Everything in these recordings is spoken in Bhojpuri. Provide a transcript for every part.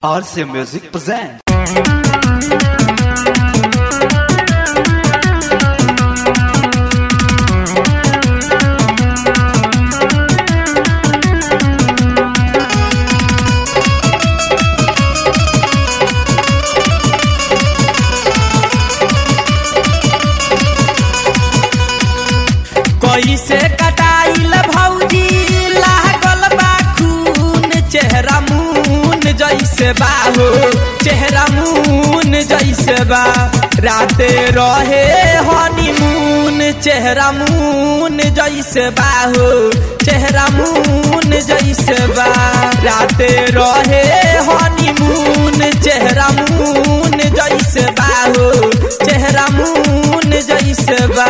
RC Music presents. कैसे कटाइल भौजी लागल बा खून चेहरा मून जैसे बा हो चेहरा मून जैसे बा राते रहे हनीमून चेहरा मून जैसे बा हो चेहरा मून जैसे बा राते रहे हनीमून चेहरा मून जैसे बा हो चेहरा मून जैसे बा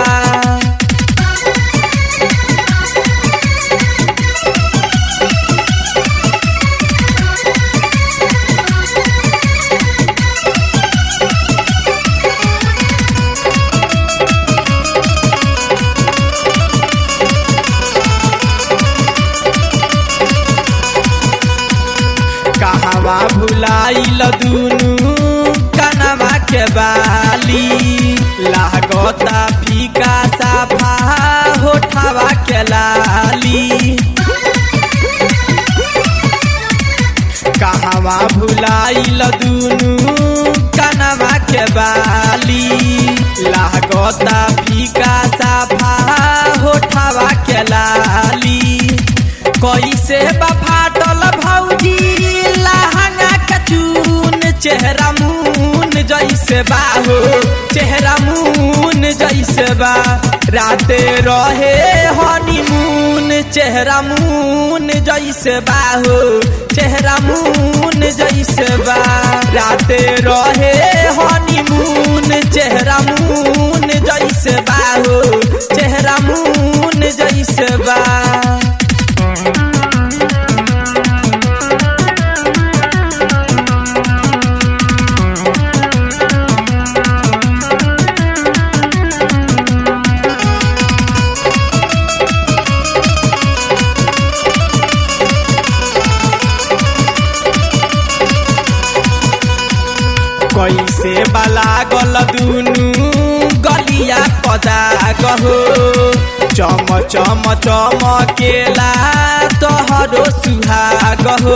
कहवा भुलाइल दुनु कनवा के बाली लागता फीका साफा होठवा के लाली कहवा भुलाइल दुनु कनवा के बाली लागता फीका साफा होठवा के लाली कैसे बफाटल भौजी लहंगा के चून चेहरा मून जैसे बा हो चेहरा मून जैसे बा राते रहे हनीमून चेहरा मून जैसे बा हो चेहरा मून जैसे बा राते रहे हनीमून चेहरा मून जैसे बा हो चेहरा मून जैसे बा कैसे बलागल दुनु गलिया पदाग हो चम चम चमकेला तोहरो सुहाग हो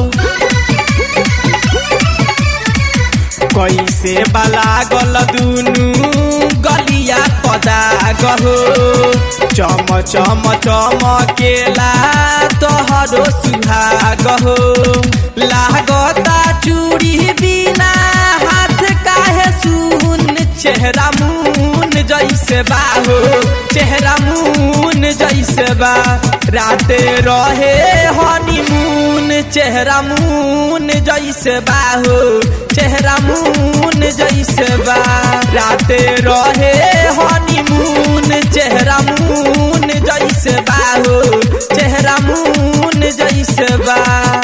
कैसे बलागल दुनु गलिया पदाग हो चम चम चमकेला तोहरो सुहाग हो लागता चूड़ी बिना हाथ काहे सुन चेहरा मून जैसे बा हो चेहरा मून जैसे बा राते रहे हनीमून चेहरा मून जैसे बा हो चेहरा मून जैसे बा राते रहे हनीमून चेहरा मून जैसे बा हो चेहरा मून जैसे बा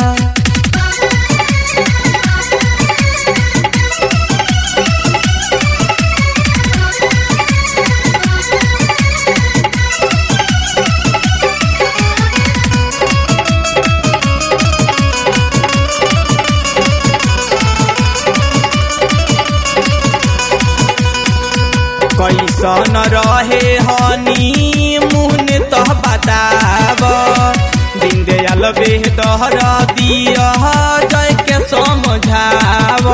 कैसन रहे हनी मुहन तो बताब दिन दयाल बेहतर दिया जय के समझाव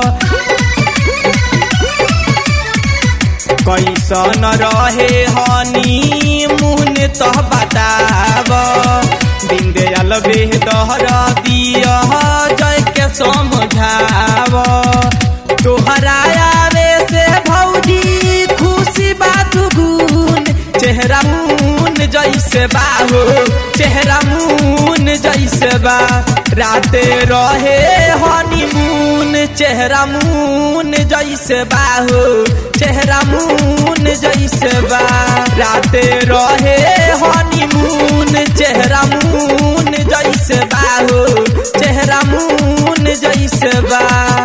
कैसन रहे हनी मुहन तो बताब दिन दयाल बेहतर दिया जय के समझाव तोहरा आवे से भौजी खुशी बात गुन चेहरा मून जैसे बा हो चेहरा मून जैसे बा राते रहे हनीमून चेहरा मून जैसे बा हो चेहरा मून जैसे बा राते रहे हनीमून चेहरा मून जैसे बा हो चेहरा मून जैसे बा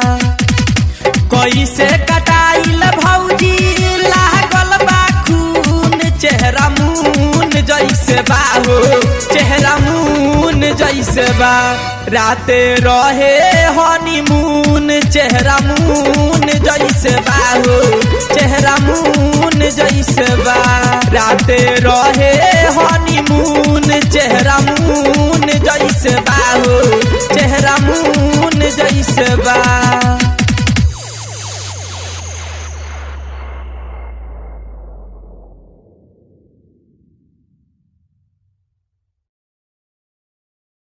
कैसे कटाइल भौजी लागल बा खून चेहरा मून जैसे बा हो चेहरा मून जैसे बा राते रहे हनी चेहरा मून जैसे बा हो चेहरा मून जैसे बा राते रहे हनीमून चेहरा मून जैसे बा हो चेहरा मून जैसे बा